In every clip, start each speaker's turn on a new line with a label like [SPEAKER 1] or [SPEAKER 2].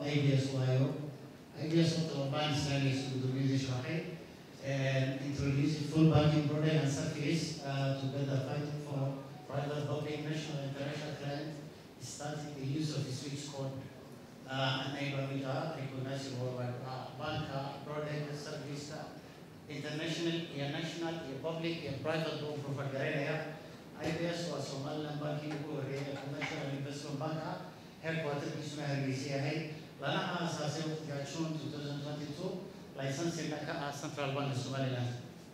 [SPEAKER 1] IBS waayo IBS horta waa bank islaamiga gudoomiyadii sharaxay and introducing full banking product and service uh, to better fight for private, public, national, and international clients, starting the use of the switch code uh, enabling uh, recognizing worldwide uh, bank uh, product service uh, international, yeah, national, yeah, public, yeah, private loan provider. IBS was Somaliland banking ugu horeeya commercial and investment bank ah headquarterkiisuna hargeysa yahay lana aasaasay waqtiga June 2022 licensing ka ah Central Bank of Somaliland.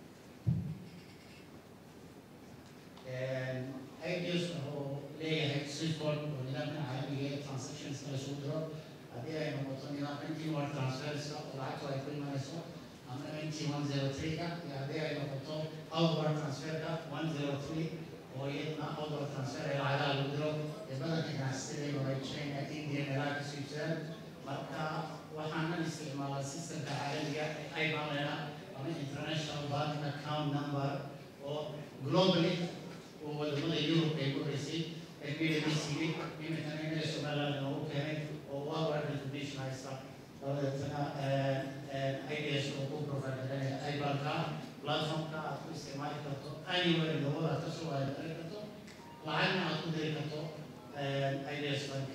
[SPEAKER 1] IBS wuxuu leeyahay Swift-code oo nidaamka caalamiga ee transactions la isugu diro haddii ay noqoto nidaamka intii transferska oo lacagtu ay ku imanayso ama NT 103ka iyo haddii ay noqoto outward transferka 103 oo iyaduna outward transfer ee lacagaha lagu diro ee badanka ganacsatada ay China, India, meelaha kasoo iibsadaan marka waxaanan isticmaalaa systemka caalamiga ee IBAN ama International Bank Account Number oo globally oo wadamada Europe ay ku horeysay ee midaba siiyey iminkana inay Somaliland noogu keenay oo worldwide recognition haysta dabadeetana IBS oo ku provide IBANka platformka aad ku isticmaali karto anywhere in the world aad kasoo waadi karto lacagna aad ku diri karto IBS Bank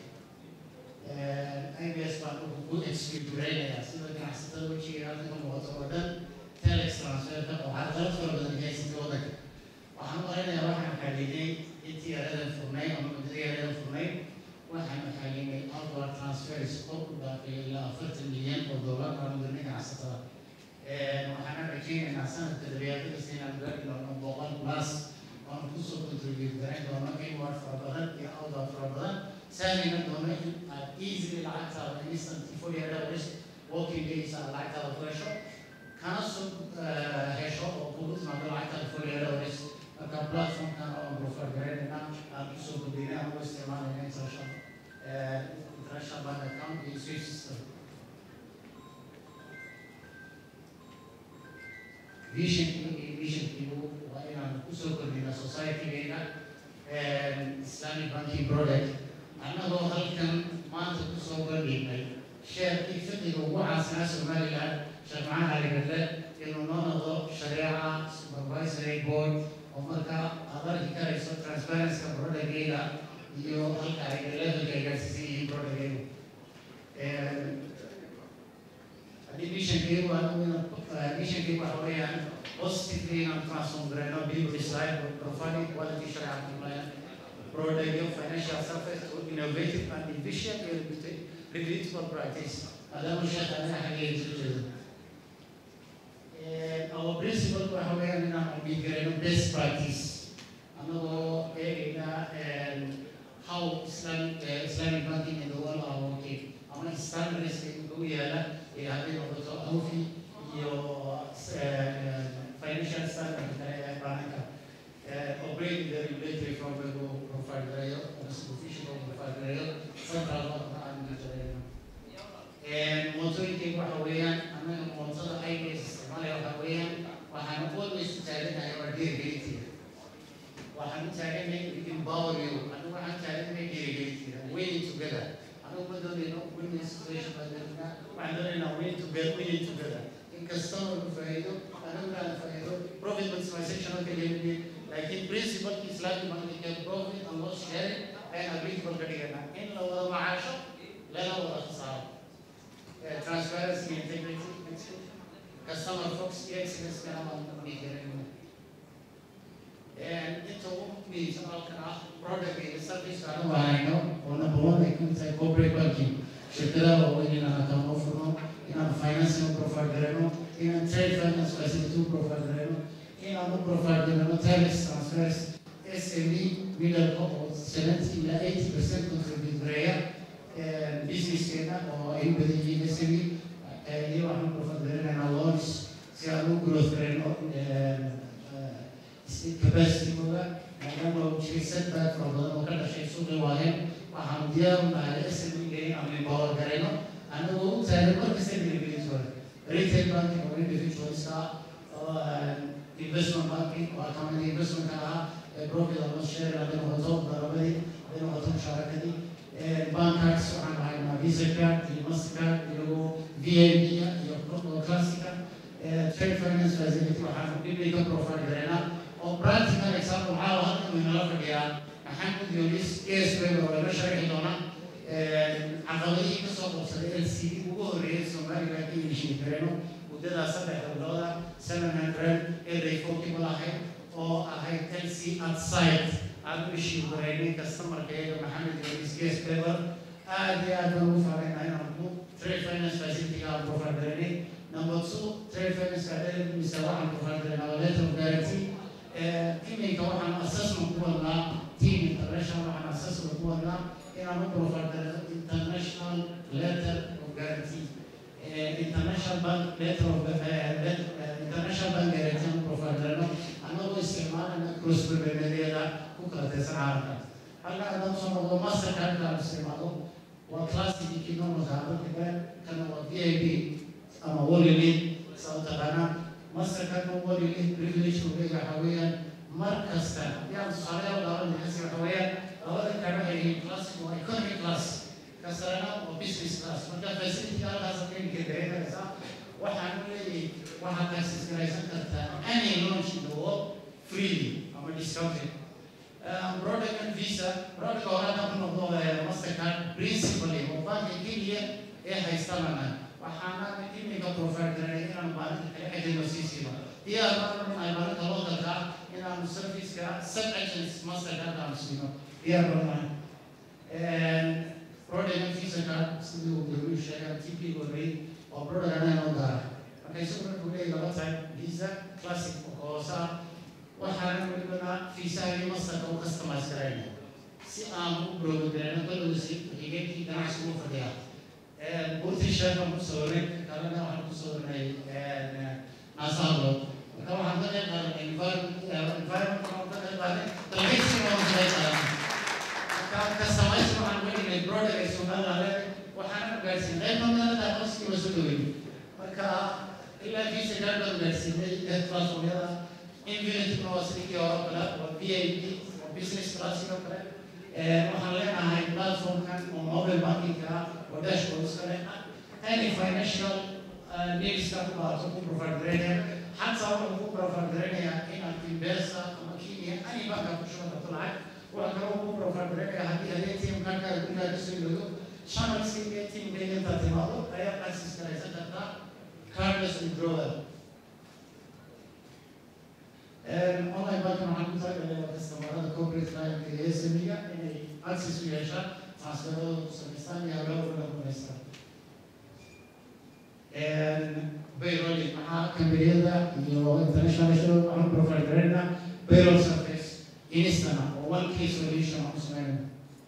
[SPEAKER 1] IBS baan wuxuu ku exfiguraynaya sida ganacsatada wejiga halka ka muuqato oo dhan telex transferka oo carqalad fara badan haysatay waddanka waxaan maraynayaa waxaan xaliinay intii yaradan furnay ama muddada yaradan furnay waxaan xaliinay outward transfers oo ku dhaafay ilaa afartan milyan oo dollar aan dirnay ganacsatada waxaan rajaynaynaa sanadka dabeecadiisa inaan gaari doono boqol plus oon kusoo contribute garayn doono inward fara badan iyo outward fara badan سامي منهم at easily لعبتها instant fully hours working days على لعبتها فريشو كان سوق هيشو وقلت ما لعبتها fully hours كان بلاتفورم كان اون بروفر جرينا ام سوق دينا هو استعمال الانترناشونال international bank account in Swiss system vision vision people وإن kusoo kordhina society-geena Islamic banking product annagoo halkan maanta kusoo bandhignay sheekii fiqiga ugu caasinaa somaliland sheekh maxamed cali gadle inuu noo noqdo shareeca supervisory board oo markaa aad arki karayso transparencyka brodhageyga iyo halka ay levelka ay gaarsiisan yihiin brodhageygu haddii missionkeygu anigu missionkeygu waxa weeyaan positively inaan transform garayno people decide providing quality shareeca compliant providing financial service to innovative and efficient and reputable practice. هذا مش أنا حاجة جديدة. Our principle waxa weeyaan inaan ubigarayno best practice. Anagoo eegayna how Islamic Islamic banking in the world are working. Ama standards ugu yaala ee haddii noqoto awfi iyo financial standard kale ee banka. operating the regulatory framework of profile rail or supervision of profile rail central bank and rail. And mootooyinkaygu waxa weeyaan anaga mootada IBS isticmaalaya waxa weeyaan waxaan always u taaganahay waa dhiirigelintiga waxaan u taaganahay empower you anigu waxaan taaganahay dhiirigelintiga winning together anigu ma doonayno winning situation baa doonayna waxaan doonaynaa winning together winning together inkastoo lagu faa'iido aniguna aan faa'iido profit maximization oo keliya لكن برنسبل الاسلامي ما كان بروفيت and loss sharing and agreeable كدينا ان لو وضع معاشه لا لا وضع خساره transparency integrity customer focus excellence كان ما بيجرين and انت ممكن سؤال كان product and service كانوا وعينه ونبغى يكون زي corporate banking شركة هو إن أنا كان أوفرنا إن أنا financing provider إن أنا trade finance facility provider inaanu providinano tax transfers SME middle oo 70 ilaa 80 percent contribute gareeya businesskeena oo ay u badan yihiin SME iyo waxaan providerinaynaa loans si aan u growth gareyno capacitygooda maadaama uu jiray setback fara badan oo ka dhashay suuqi waaheen waxaanu diyaar u nahay SME-ga inaanu empower gareyno anagoo u taagan markasta individual retail banking oo individualska oo investment banking waa kamid investment ahaa profit ama share hadday noqoto darabadii hadday noqoto mushaarakadii bankaas waxaan haynaa visa card iyo mastercard iyo v a b iyo classica trade finance facility waxaanu dhibay ka profile gareynaa oo practical example waxaa halkan uu inala fadhiyaa maxamed yunis esweb oo laga sharxi doona caqabadihii kasoo qabsaday l c d ugu horreeyay somaliland in heshiin gareyno muddada saddex dowlada seven hundred eray forkiba lahayd oo ahayd l c outside aan u heshiin gareynay customerkeega maxamed yunis esweber aad iyo aad baan ugu faaraynaa inaan ku trade finance facility aan profile gareynay number two trade finance academisa waxaan profile gareynaa waa letter of guarantee iminka waxaan assessment ku wadnaa team international waxaan assessment ku wadnaa inaan u profile gareyno international letter of guarantee international bank letter of international bank guarantee aan u profile gareyno annagoo isticmaalana cross berbemeedyada ku kala tirsan caalamka halka haddaan soo noqdo mastercardka aan isticmaalo waa classic economic hadalka kana waa v i b ama waligeed saa u taqaanaa mastercardka waligeed privilege ugeega waxaa weeyaan mar kasta haddii aan tusaale u daawan maxasi waxa weeyaan labada kale waxay yihiin classic waa economic class kasarana waa business class marka facility halkaas keenka dareemaysaa waxaan u leeyahay waxaad access garaysan kartaa any launch in the world freely ama discounted product and visa product hore haddaan ku noqdo mastercard principally oo banka keliya ee haystanana waxaana iminka profile garanay inaan maalinta kale ajayno sii siino diyaar baan ay maalinta localka inaanu serviceka sub agents mastercard aanu siino diyaar baan product and visa card sidii uu guruu sheegay tp gorey oo product anaa noo gaara marka isagu markuu leeyahy laba type visa classic oo hoosa waxaana welibana fiisaha iyo masterka u customize garayna si aan u brogogarayno kolowsi xigeenkii ganacsi ugu fadhiyaa buurtii sheekan ku sawiray kalena waxaan ku sawirinay naasahadlo marka waxaan ka qayb qaadanay environment environment waxaan ka qayb qaadanay dalxiiskana waan ka qayb qaadanay marka customize waxaan welinay product ay soomaalida leedahay waxaana gaarsiin qayb magaalada aqoonsigiiba soo dhaweyn marka ilaa visa gaar baan gaarsiinay platformyada infinity waa sidii hore kale waa v i p waa business class oo kale waxaan leenahay platformkan oo mobile banking ah oo dashboards kale any financial needs ka ku baato ku provide gareynaya xataa wuxuu ku provide gareynayaa inaad imbesa ama kenya any banka ku shuban karto lacag waxa kale uu ku provide gareynaya haddii hadii team kankaaga gurigaa kasoo yoodo channelska iyo teamkayga intaad timaado ayaad access garaysan kartaa cardless withdrawal online banking waxaan ku talagalay kastamarada corporate client iyo SME-ga inay access u yeeshaan transferadooda ku samaystaan iyo hawlahooda ku dhamaystaan payrolling maxaa kambaniyada iyo international show waxaan provide garayna payroll service instana oo one key solution aan ku sameynayna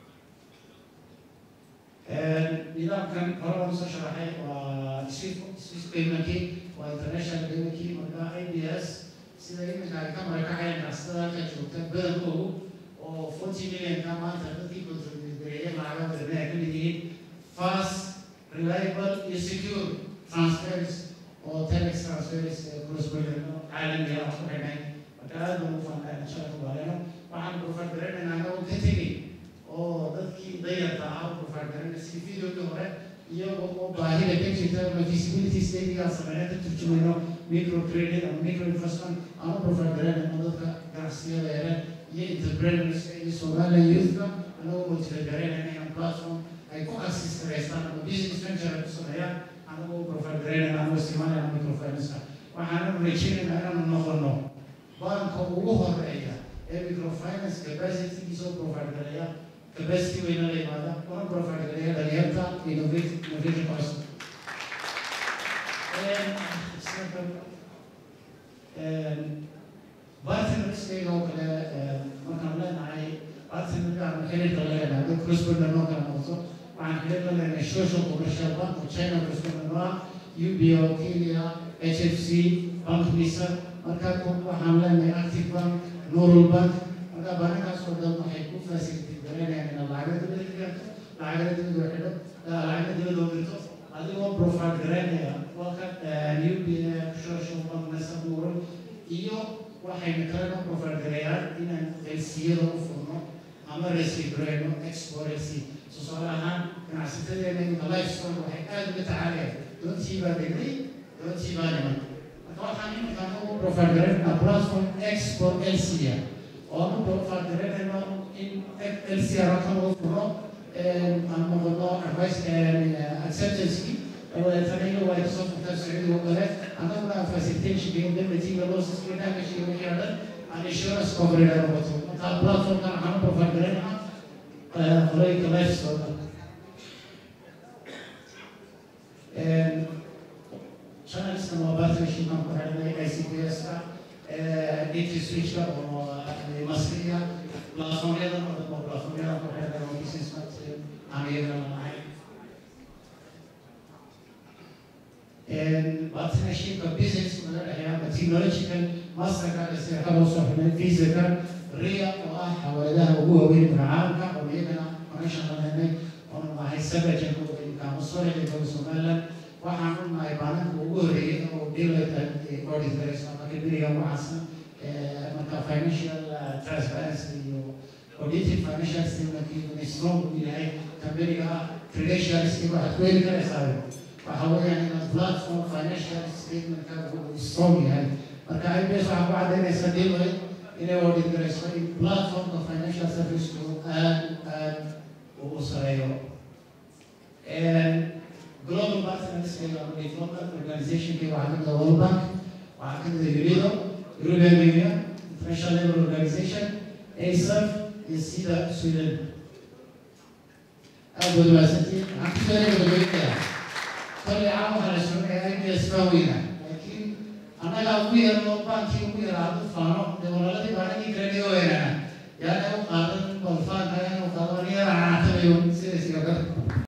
[SPEAKER 1] nidaamkan hore waan soo sharaxay waa swiss paymentkii waa international paymentkii marka IBS sida iminka ay ka marakacayaan ganacsatada halka joogta badankoodu oo forty millionka maanta dadkii contributegareeyay lacaga wadamada ay ka mid yihiin fast reliable iyo secure transfers oo telex transfers cross border caalamiga aan ku xidhnay marka aad baan ugu faanaa insha allah waaleno waxaan profile garanaynaa anagoo ka tegay oo dadkii dayarta ah u profile garanay si videogii hore iyagoo oo baahida ka jirta ama feasibility studyga sameeya ka turjumayno microcredit ama microinvestment aan u profile garanayno dadka ganacsiyada yareer iyo entrepreneurs iyo somaliland youthka anagoo motivate garanayna inaan platform ay ku access garaystaan ama business venture ay ku sameeyaan anagoo u profile garanayna anagoo isticmaalayna microfinance waxaanu rajaynaynaa inaanu noqono banka ugu horeeya ee microfinance capacitygiisa u profile gareeya capacity weyna la yimaada una profile gareeya dhalinyarta innovation innovation person bartnerskayga oo kale markaan leenahay bartnerka ama xiriirka la leenahay dad crossborder noo kala noqoto waxaan xiriir la leenahay social commercial bank oo china crossborder noo ah ubo kenya hfc bank visa marka waxaan leenahay active bank norul bank marka banakaas oo dhan waxay ku facility garanayaan inaad lacagada dibadda gaarto lacagada dibadda xidho lacagada dibadda oo dirto adigoo profile garanaya walka uba social bank nasa buuran iyo waxayna kalena profile gareeyaan inaan elsiyada u furno ama resi gareyno export lc tusaale ahaan ganacsatadeena inta lifestone waxay aada uga tacaalayaan doontii baa degday doontii baa dhiman marka waxaan iminkaan ugu profile garaynaa platform export lca oo aan u profile garaynayno in lca rakan uu furno aan noqono advice acceptanceki dabadeetana iyagu ay kasoo furtaan sacuudiga oo kale annaguna facilitationka indemnityga losska damageska wixii oo dhan aan insurance coverage noqoto marka platformkan waxaan u profile garaynaa qolooyinka lifestone channelskan waa partnership aan ku xidhnay ICPS-ka DT Switch-ka oo masriya platformyadan oo dhan oo platformyadan ku xidhnay oo business aan iyagana lahayn partnershipka business naga dhexeeya ama technological masterka sida ka loo soo xidhnay visa-ka ria oo ah xawaaladaha ugu waaweyn caalamka oo iyagana connection la lehnay oonu nahay sabajanka kamusolida dowla somaliland waxaan u nahay baalanka ugu horreeyay oo delayta audit garayso marka beriga waxaasna marka financial transparency iyo audited financial statement iyo strong uu yahay kamberiga credentials iyo waxaad ku heli karaysaa waxa weeyaan inaad platform financial statementka uu strong yahay marka ibs waxaa ku cadaynaysa deloy inay audit garayso in platformka financial serviceku aad aad uu sareeyo global partners ee development organization ke waxaa kamid ah world bank waxaa kamid ah UNIDO European Union International Labour Organization ASAF iyo sida Sweden aad baad mahadsantihiin waxaan kusoo gabagabeynaya kolay caan waxaa la soconaya IBS baa weyna laakiin annaga ugu yarno bankii ugu yaraa hadu faano dee walaladii baa anagii kale dhigo weynana yaana u qaadan balfaanka yaana u qaadan aniga raacatabayo sidaas iyo kale